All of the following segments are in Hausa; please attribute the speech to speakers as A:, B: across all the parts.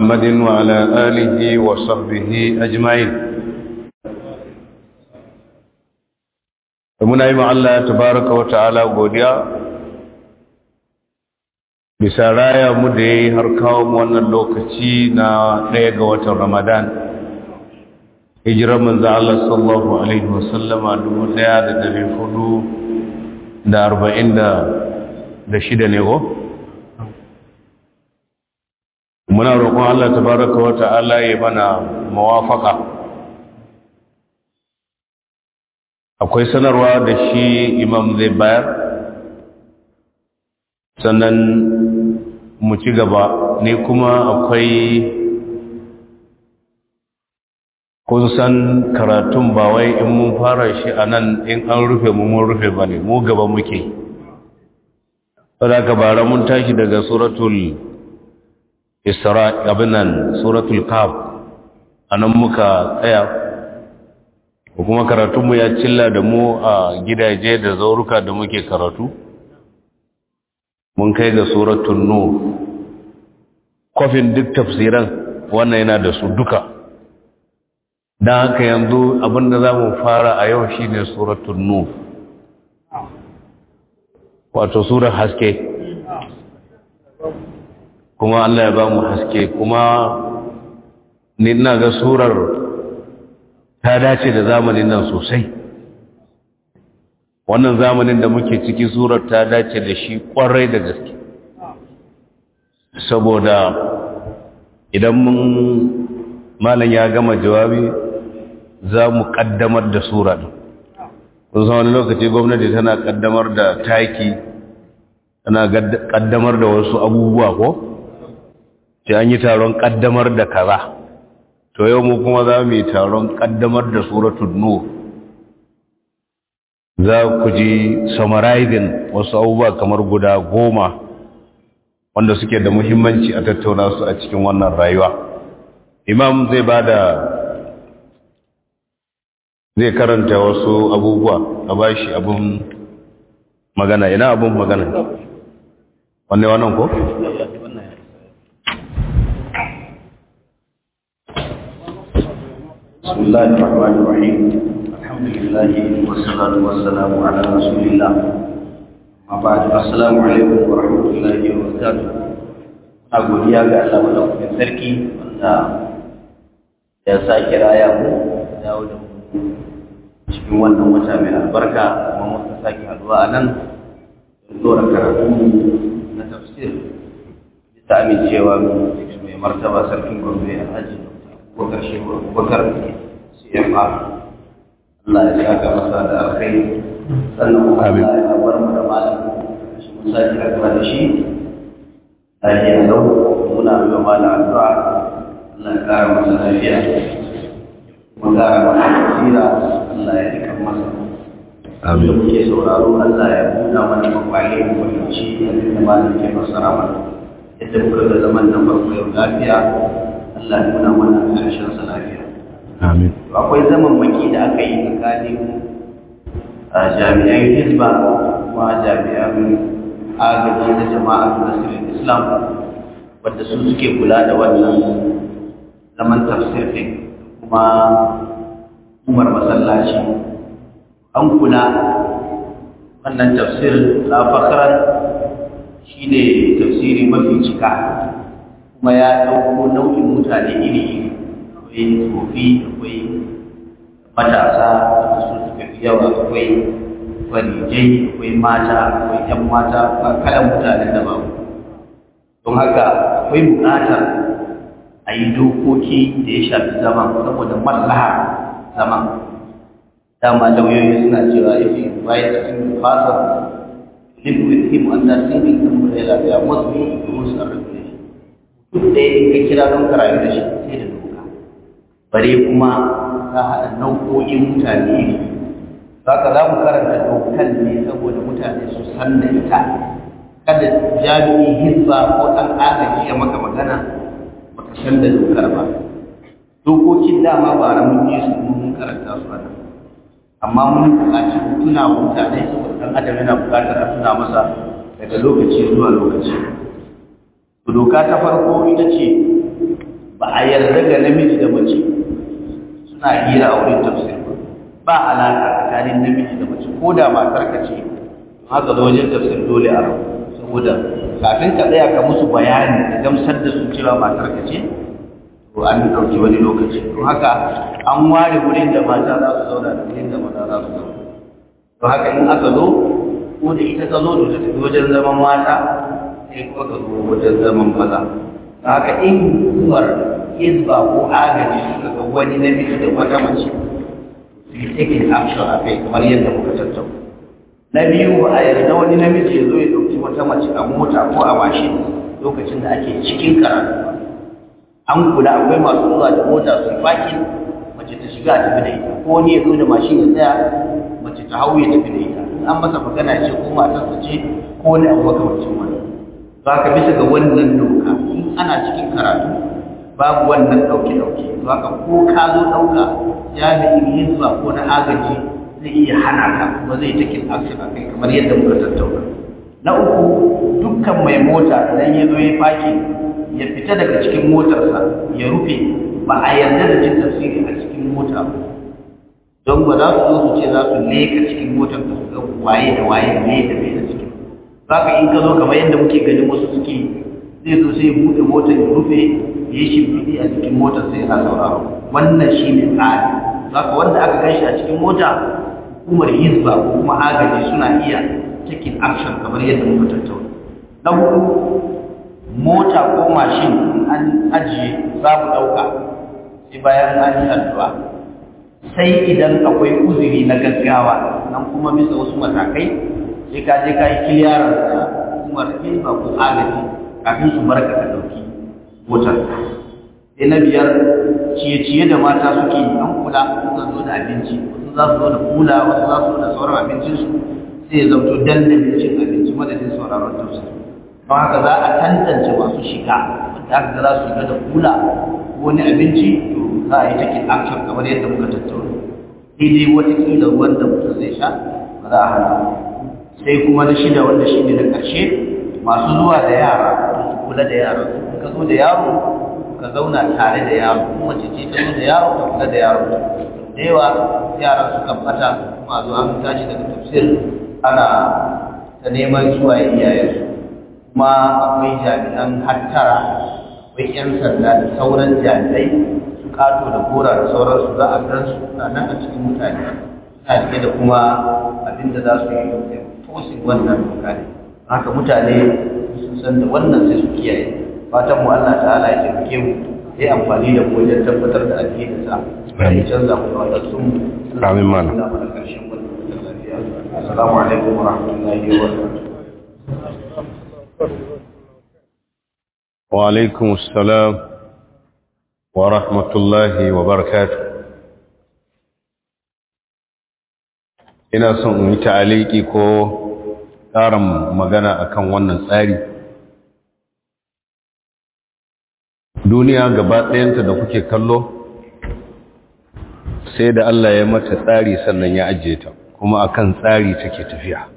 A: محمد وعلى آله وصحبه أجمعين muna yi Allah tabaraka wa ta'ala godiya bisa raya mu da ya yi har kawo mu wannan lokaci na ɗaya ga watan ramadan hijirar manzan Allah sallallahu Alaihi wasallama dubu ɗaya da dari hudu da arba'in da shida ne ko? muna roƙon Allah tabaraka wa ta'ala ya mana mawafaka akwai sanarwa da shi imam zai bayar sannan mu ci gaba ne kuma akwai kun san karatun ba wai in mun fara shi a nan in an rufe mu mun rufe ba ne mu gaba muke wadda bara mun tashi daga suratul isra abinan suratul kaf a nan muka tsaya kuma karatunmu ya cilla da mu a gidaje da zauruka da muke karatu mun kai ga suratul nur kofin duk tafsiran wannan yana da su duka don haka yanzu abinda za mu fara a yau shine suratul nur wato surar haske kuma Allah ya ba mu haske kuma ni ina ga surar ta dace da zamanin nan sosai wannan zamanin da muke ciki surar ta dace da shi kwarai da gaske saboda idan mun malam ya gama jawabi za mu kaddamar da sura din kun san wani lokaci gwamnati tana kaddamar da taki tana kaddamar da wasu abubuwa ko sai an yi taron kaddamar da kaza to yau mu kuma za mu yi taron kaddamar da suratul nur za ku ji summarizing wasu abubuwa kamar guda goma wanda suke da muhimmanci a tattauna su a cikin wannan rayuwa imam zai ba da zai karanta wasu abubuwa a bashi abun magana ina abun magana wanne wannan ko?
B: بسم الله الرحمن الرحيم الحمد لله والصلاة والسلام على رسول الله ما بعد السلام عليكم ورحمة الله وبركاته أقول يا Allah madaukakin sarki wanda ya sake raya mu dawo da mu cikin wannan wata mai albarka kuma muka sake haduwa a nan don dora karatu na tafsir bisa amincewa mai martaba sarkin gombe alhaji abubakar shehu abubakar cfr Allah ya saka masa da alkhairi sannan kuma Allah ya bar mu da malam shi mun sake haduwa da shi lafiya lau muna yi wa malam addu'a Allah ya kara masa lafiya kuma kara masa basira Allah ya rika masa Amin. Da muke sauraro Allah ya buɗa mana makwale mu fahimci abin da malam ke fassara mana. Yadda muka ga zaman nan farko yau lafiya, Allah ya nuna mana ƙarshen sa lafiya.
A: Amin.
B: Akwai zaman maki da aka yi tsakanin jami'an Hizba kuma jami'an agaji na jama'a Nasirin Islam wadda su suke kula da wannan zaman tafsir ɗin kuma umar masallaci an kula wannan tafsir na fakarar shi ne tafsiri mafi cika kuma ya ɗauko nau'in mutane iri-iri akwai tsofi akwai matasa wanda su suka fi yawa akwai farijai akwai mata akwai 'yan mata kalan mutane da babu don haka akwai buƙatar a yi dokoki da ya shafi zaman saboda maslaha zaman dama lauyoyi suna cewa if you invite a single person live with him under single umbrella there must be rules and regulations duk da in ka kira don ka rayu da shi sai da doka bare kuma ka haɗa nau'o'in mutane ne ka za mu karanta dokan ne saboda mutane su san da ita kada jami'i hizba ko ɗan agaji ya maka magana baka san da dokar ba dokokin dama ba ra mun yi su mun karanta su a nan amma mun buƙaci tuna wa mutane saboda ɗan adam yana buƙatar a tuna masa daga lokaci zuwa lokaci to doka ta farko ita ce a yarda ga namiji da mace suna hira a wurin tafsir ba alaƙa tsakanin namiji da mace ko da matar ka ce haka zo wajen tafsir dole a rabu saboda kafin ka tsaya ka musu bayani da gamsar da su cewa matar ka ce to an ɗauki wani lokaci to haka an ware wurin da mata za su zauna da wurin da maza za su zauna to haka in aka zo ko da ita ka zo to ta tafi wajen zaman mata sai kuma ka zo wajen zaman maza to haka in hukumar hizba ko agaji suka ga wani namiji da wata mace su yi taking action a kai kamar yadda muka tattauna na biyu a yarda wani namiji ya zo ya ɗauki wata mace a mota ko a mashin lokacin da ake cikin karatu an kula akwai masu zuwa da mota su faki mace ta shiga a tafi da ita ko wani ya zo da mashin ya tsaya mace ta hau ya tafi da ita in an masa magana ya ce ko matarsa ce ko wani abu makamancin wani za ka bisa ga wannan doka in ana cikin karatu babu wannan ɗauke-ɗauke za ka ko ka zo ɗauka jami'in hizba ko na agaji zai iya hana ka kuma zai takin action a kai kamar yadda muka tattauna na uku dukkan mai mota idan ya zo ya faki ya fita daga cikin motarsa ya rufe ba a yarda da jin tafsiri a cikin mota ba don ba za su zo su ce za su leka cikin motar da su ga waye da waye da me da me da cikin za ka in ka zo kamar yadda muke ganin wasu suke zai zo sai ya buɗe motar ya rufe ya yi shimfiɗi a cikin motar sai yana sauraro wannan shi ne tsari za ka wanda aka gan shi a cikin mota hukumar hizba ko kuma agaji suna iya taking action kamar yadda muka tattauna na hudu mota ko mashin an ajiye za mu ɗauka sai bayan an yi addu'a sai idan akwai uzuri na gaggawa nan kuma bisa wasu matakai sai ka je ka yi kiliyarar da hukumar hizba ko agaji kafin su barka ka ɗauki motar sai na biyar ciye-ciye da mata suke yi an kula suka zo da abinci wasu za su zo da kula wasu za su zo da sauran abincinsu sai ya zamto dandalin cin abinci madadin sauraron tafsir don haka za a tantance masu shiga wanda aka ga za su shiga da kula ko wani abinci to za a yi takin action kamar yadda muka tattauna daidai watakila ruwan da mutum zai sha ba za a hana sai kuma na shida wanda shi ne na ƙarshe masu zuwa da yara su kula da yara in ka zo da yaro ka zauna tare da yaro kuma mace ce ta zo da yaro ka kula da yaro da yawa yara suka bata kuma zo an tashi daga tafsir ana ta neman zuwa iyayensu kuma akwai jami'an hattara akwai 'yan sanda da sauran jami'ai su kato da gora da sauransu za a gan su na nan a cikin mutane suna rike da kuma abin da za su yi tosin wannan doka ne haka mutane sun san da wannan sai su kiyaye fatan mu Allah ta'ala ya taimake mu ya yi amfani da mu wajen tabbatar da addinin sa ya canza mu da wannan sun
A: Amin mana.
B: Assalamu alaikum wa rahmatullahi wa barakatuh.
A: وعليكم السلام ورحمة الله وبركاته ina son in yi ta'aliki ko ƙarin magana akan wannan tsari duniya gaba ɗayanta da kuke kallo sai da Allah ya mata tsari sannan ya ajiye ta kuma akan tsari take tafiya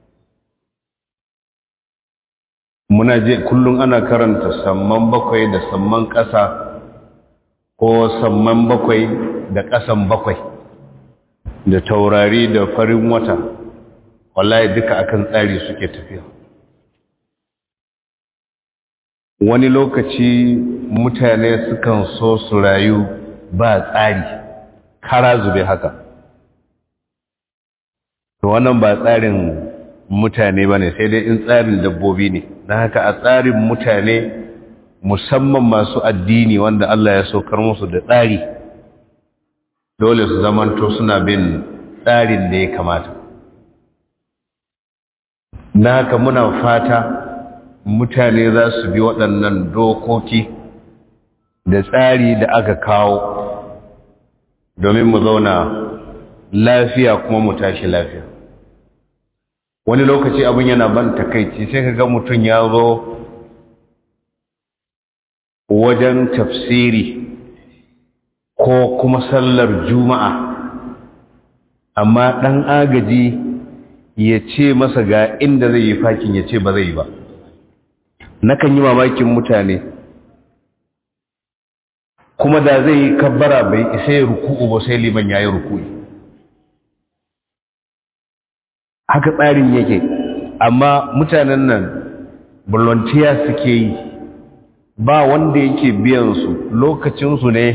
A: muna je kullum ana karanta samman bakwai da samman ƙasa ko samman bakwai da ƙasan bakwai da taurari da farin wata wallahi duka akan tsari suke tafiya wani lokaci mutane sukan so su rayu ba tsari kara zube haka to wannan ba tsarin mutane ba ne sai dai in tsarin dabbobi ne don haka a tsarin mutane musamman masu addini wanda Allah ya saukar musu da tsari dole su zamanto suna bin tsarin da ya kamata na haka muna fata mutane za su bi waɗannan dokoki da tsari da aka kawo domin mu zauna lafiya kuma mu tashi lafiya wani lokaci abin yana ban takaici sai ka ga mutum ya zo wajen tafsiri ko kuma sallar juma'a amma ɗan agaji ya ce masa ga inda zai yi fakin ya ce ba zai yi ba nakan yi mamakin mutane kuma da zai yi kabbara bai isa ya ruku'u ba sai liman ya yi ruku'i haka tsarin yake amma mutanen nan volunteer suke yi ba wanda yake biyan su lokacinsu ne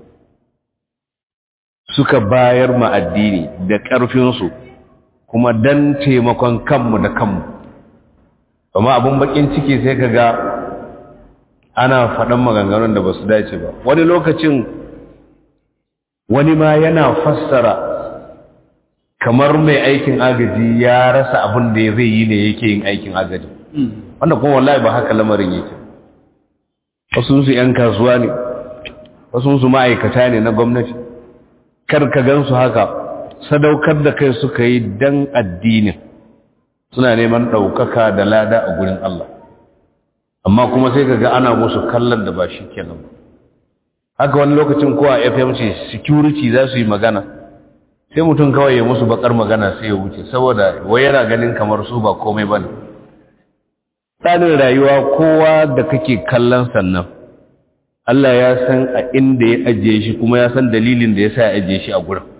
A: suka bayar ma addini da ƙarfinsu kuma don taimakon kanmu da kanmu amma abin bakin ciki sai ka ga ana faɗan maganganun da ba su dace ba wani lokacin wani ma yana fassara kamar mai aikin agaji ya rasa abin da zai yi ne yake yin aikin agaji wanda kuma wallahi ba haka lamarin yake wasu su 'yan kasuwa ne wasu su ma'aikata ne na gwamnati kar ka gansu haka sadaukar da kai suka yi dan addinin suna neman ɗaukaka da lada a gurin Allah amma kuma sai ka ga ana musu kallon da ba shi kenan haka wani lokacin kowa fmc security za su yi magana sai mutum kawai ya musu bakar magana sai ya wuce saboda wai yana ganin kamar su ba komai ba ne tsarin rayuwa kowa da kake kallon sannan Allah ya san a inda ya ajiye shi kuma ya san dalilin da ya sa ya ajiye shi a gurin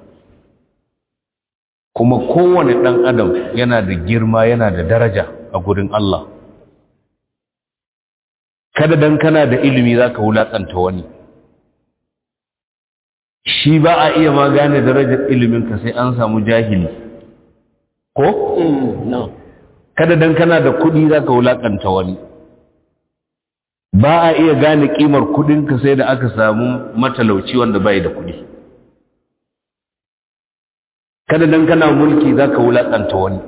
A: kuma kowane ɗan adam yana da girma yana da daraja a gurin Allah kada dan kana da ilimi za ka wulaƙanta wani shi ba a iya ma gane darajar iliminka sai an samu jahili ko? kada dan kana da kuɗi za ka wulaƙanta wani ba a iya gane ƙimar kuɗinka sai da aka samu matalauci wanda bai da kuɗi kada dan kana mulki za ka wulaƙanta wani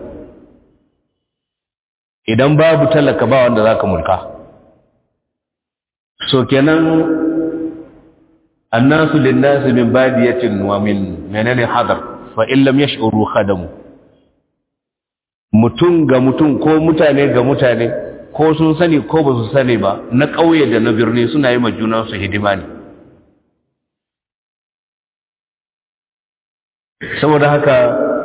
A: idan babu talaka ba wanda za ka mulka so kenan annasu linnasi min badiyatin wa min menene hadar fa in lam yash'uru khadamu mutum ga mutum ko mutane ga mutane ko sun sani ko ba su sani ba na ƙauye da na birni suna yi ma juna su hidima ne saboda haka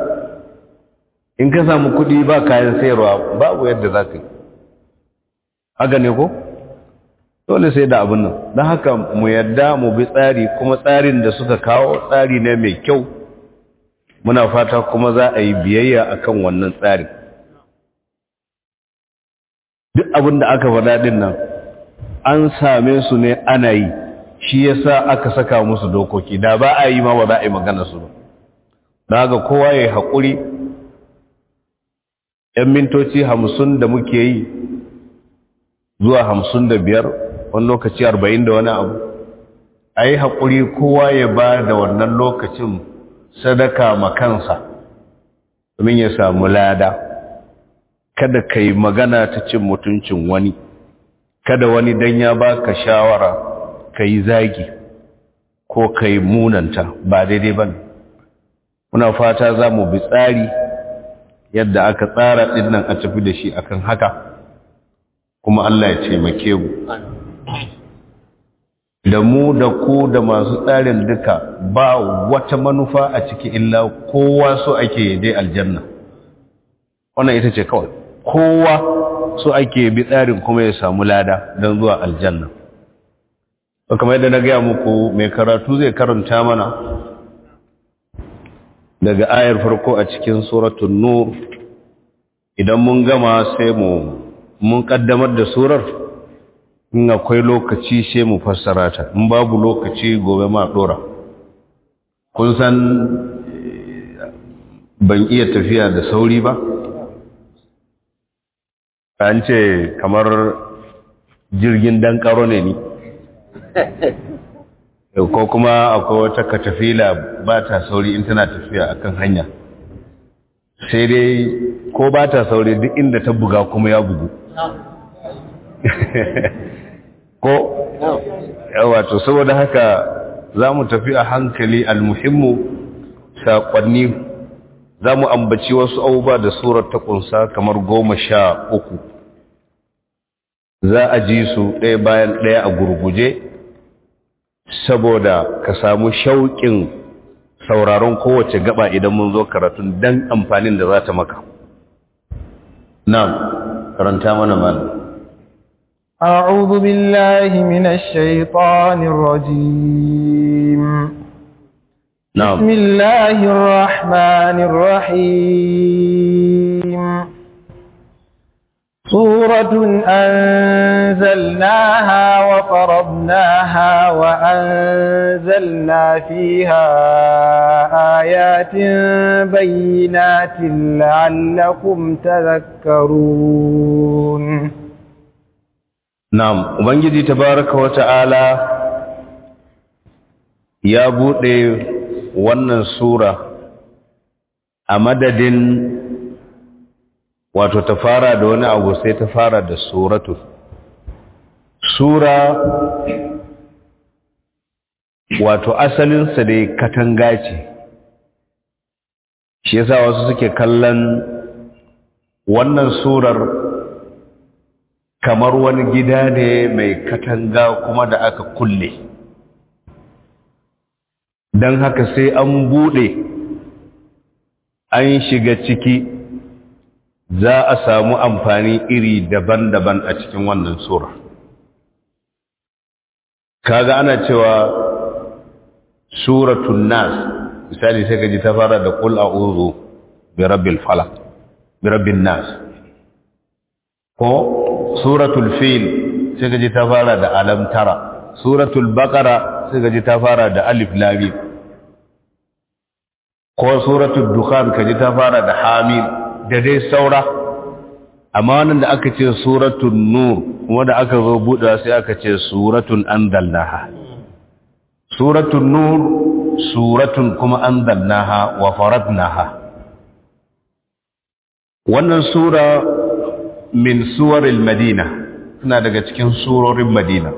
A: in ka samu kuɗi ba kayan sayarwa babu yadda za ka yi haka ne ko? dole sai da abin nan don haka mu yadda mu bi tsari kuma tsarin da suka kawo tsari ne mai kyau muna fata kuma za a yi biyayya akan wannan tsari duk abin da aka faɗa din nan an same su ne ana yi shi yasa aka saka musu dokoki da ba a yi ma ba za a yi magana su ba don haka kowa ya yi haƙuri 'yan mintoci hamsin da muke yi zuwa hamsin da biyar wani lokaci arba'in da wani abu a yi haƙuri kowa ya ba da wannan lokacin sadaka makansa domin ya samu lada kada ka yi magana ta cin mutuncin wani kada wani don ya ba ka shawara ka yi zagi ko ka yi munanta ba daidai ba muna fata za mu bi tsari yadda aka tsara ɗinnan a tafi da shi akan haka kuma Allah ya taimake mu da mu da ku da masu tsarin duka ba wata manufa a ciki illa kowa so ake je aljanna wannan ita ce kawai kowa so ake bi tsarin kuma ya samu lada don zuwa aljanna kamar yadda na gaya muku mai karatu zai karanta mana daga ayar farko a cikin suratun nur idan mun gama sai mu mun kaddamar da surar in akwai lokaci sai mu fassara ta in babu lokaci gobe ma dora kun san ban iya tafiya da sauri ba an ce kamar jirgin dan karo ne ni ko kuma akwai wata katafila ba ta sauri in tana tafiya akan hanya sai dai ko ba ta sauri duk inda ta buga kuma ya bugu ko wato saboda haka za mu tafi a hankali almuhimmu saƙonni za mu ambaci wasu abubuwa da surar ta ƙunsa kamar goma sha uku za a ji su ɗaya bayan ɗaya a gurguje saboda ka samu shauƙin sauraron kowace gaba idan mun zo karatun don amfanin da za ta maka na karanta mana malam
C: أعوذ بالله من الشيطان الرجيم
A: na'am
C: بسم الله الرحمن الرحيم سورة أنزلناها وفرضناها وأنزلنا فيها آيات بينات لعلكم تذكرون
A: na'am ubangiji tabaraka wa ta'ala ya bude wannan sura a madadin wato ta fara da wani abu sai ta fara da suratu sura wato asalinsa dai katanga ce shi yasa wasu suke kallon wannan surar kamar wani gida ne mai katanga kuma da aka kulle don haka sai an bude an shiga ciki za a samu amfani iri daban-daban a cikin wannan sura kaga ana cewa suratul nas misali sai ka ji ta fara da qul a'udhu bi rabbil falaq bi rabbin nas ko suratul fil sai ka ji ta fara da alam tara suratul baqara sai ka ji ta fara da alif lam mim ko suratul dukhan ka ji ta fara da hamim da dai saura amma wannan da aka ce suratul nur kuma da aka zo buɗewa sai aka ce suratun anzalnaha suratul nur suratun kuma anzalnaha wa faradnaha wannan sura min suwaril madina suna daga cikin surorin madina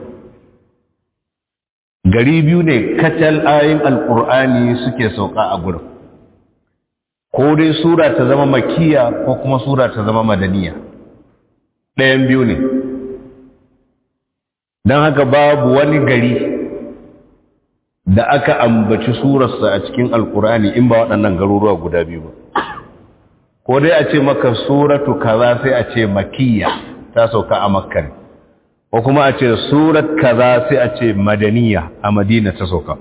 A: gari biyu ne kacal ayin alkur'ani suke sauka a gurin ko dai sura ta zama makiya ko kuma sura ta zama madaniya ɗayan biyu ne don haka babu wani gari da aka ambaci surarsa a cikin alkur'ani in ba waɗannan garuruwa guda biyu ba ko dai a ce maka suratu kaza sai a ce makiya ta sauka a makka ne ko kuma a ce surat kaza sai a ce madaniya a madina ta sauka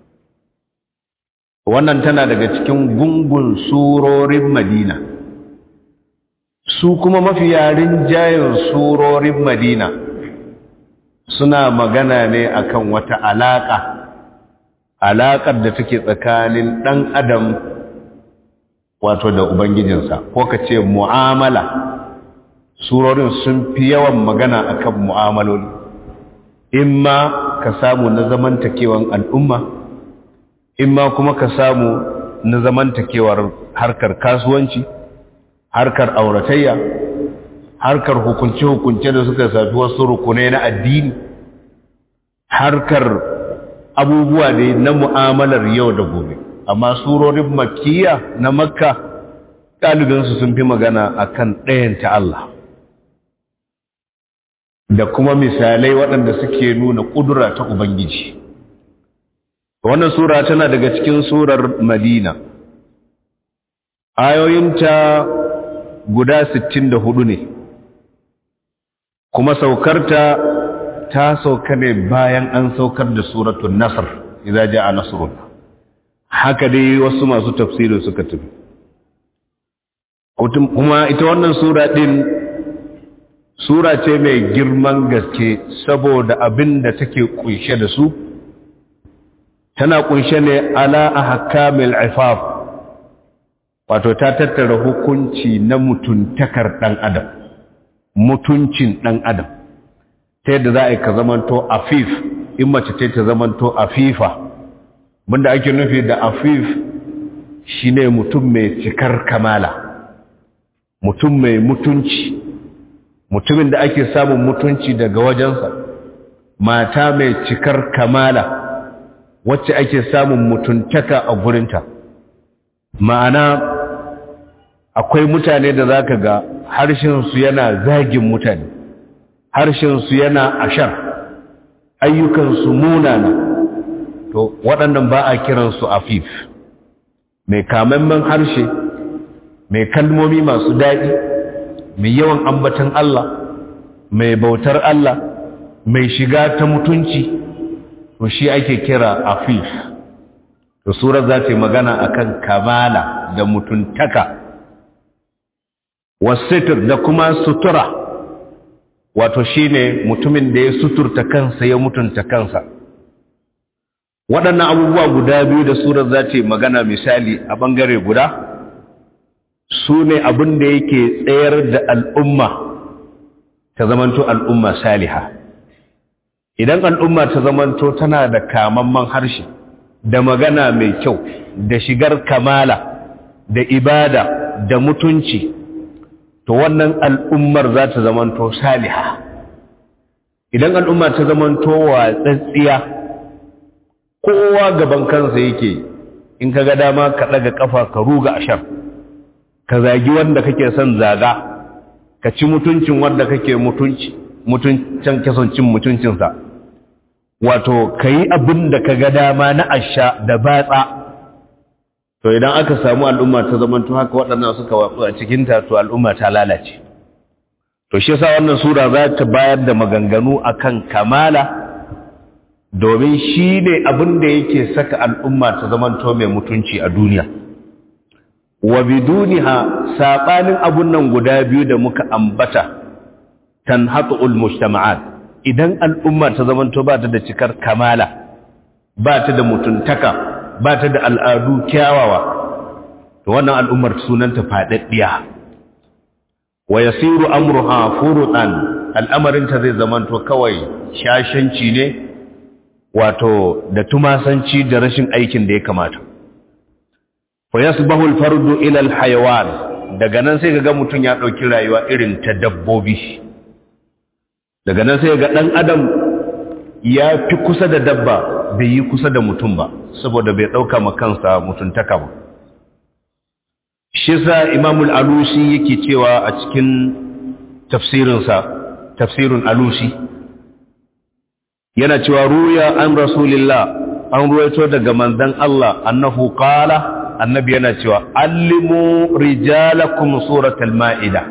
A: wannan tana daga cikin gungun surorin madina su kuma mafi yarin jayin surorin madina suna magana ne akan wata alaka alaƙar da take tsakanin ɗan adam wato da ubangijinsa ko ka ce mu'amala surorin sun fi yawan magana akan mu'amaloli imma ka samu na zamantakewan al'umma imma kuma ka samu na zamantakewar harkar kasuwanci harkar auratayya harkar hukunce-hukunce da suka safi wasu rukunai na addini harkar abubuwa ne na mu'amalar yau da gobe amma surorin makkiya na makka ɗalibinsu sun fi magana akan ɗayanta Allah da kuma misalai waɗanda suke nuna ƙudura ta Ubangiji wannan sura tana daga cikin surar madina ayoyinta guda 64 ne kuma saukarta ta sauka ne bayan an saukar da suratun nasr idza jaa nasrun haka dai wasu masu tafsirin suka tafi kuma ita wannan sura din sura ce mai girman gaske saboda abin da take kunshe da su tana kunshe ne ala ahkamil ifaf wato ta tattara hukunci na mutuntakar dan adam mutuncin dan adam ta yadda za a yi ka zamanto afif in mace ce ta zamanto afifa bunda ake nufi da afif shine mutum mai cikar kamala mutum mai mutunci mutumin da ake samun mutunci daga wajensa mata mai cikar kamala wacce ake samun mutuntaka a gurinta ma'ana akwai mutane da zaka ga harshensu yana zagin mutane harshensu yana ashar ayyukansu munana to waɗannan ba a kiransu afif mai kamammen harshe mai kalmomi masu daɗi mai yawan ambatan Allah mai bautar Allah mai shiga ta mutunci to shi ake kira afif to surar za ta yi magana akan kamala da mutuntaka wasitir da kuma sutura wato shine mutumin da ya suturta kansa ya mutunta kansa waɗannan abubuwa guda biyu da surar za ta yi magana misali a ɓangare guda su ne abin da yake tsayar da al'umma ta zamanto al'umma saliha idan al'umma ta zamanto tana da kamamman harshe da magana mai kyau da shigar kamala da ibada da mutunci to wannan al'ummar za ta zamanto saliha idan al'umma ta zamanto watsatsiya kowa gaban kansa yake in ka ga dama ka ɗaga ƙafa ka ruga ashar ka zagi wanda kake son zaga ka ci mutuncin wanda kake mutunci mutuncin kasancin mutuncinsa wato ka yi abin da ka ga dama na asha da batsa to idan aka samu al'umma ta zamanto haka waɗannan suka watsu a cikinta to al'umma ta lalace to shi yasa wannan sura za ta bayar da maganganu akan kamala domin shi ne abin da yake saka al'umma ta zamanto mai mutunci a duniya wa biduniha saɓanin abun nan guda biyu da muka ambata tanhatu'ul mujtama'at idan al'umma ta zamanto ba ta da cikar kamala ba ta da mutuntaka ba ta da al'adu kyawawa to wannan al'ummar sunanta faɗaɗɗiya wa yasiru amruha furutan al'amarinta zai zamanto kawai shashanci ne wato da tumasanci da rashin aikin da ya kamata fa yasbahu al-fardu ila al-hayawan daga nan sai ga mutum ya dauki rayuwa irin ta dabbobi daga nan sai ga dan adam ya fi kusa da dabba bai yi kusa da mutum ba saboda bai dauka ma kansa mutuntaka ba shi sa imamul alusi yake cewa a cikin tafsirinsa tafsirun alusi yana cewa ruya an rasulillah an ruwaito daga manzon Allah annahu qala annabi yana cewa allimu rijalakum suratul maida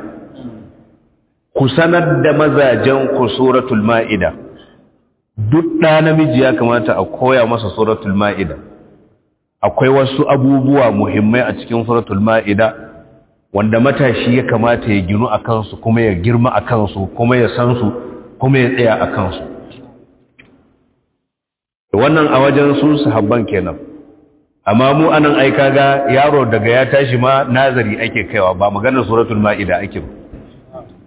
A: ku sanar da mazajen ku suratul maida duk da namiji ya kamata a koya masa suratul maida akwai wasu abubuwa muhimmai a cikin suratul ma'ida wanda matashi ya kamata ya ginu a kansu kuma ya girma a kansu kuma ya san su kuma ya tsaya a kansu wannan a wajen su sahabban kenan amma mu anan ai kaga yaro daga ya tashi ma nazari ake kaiwa ba maganar suratul ma'ida ake ba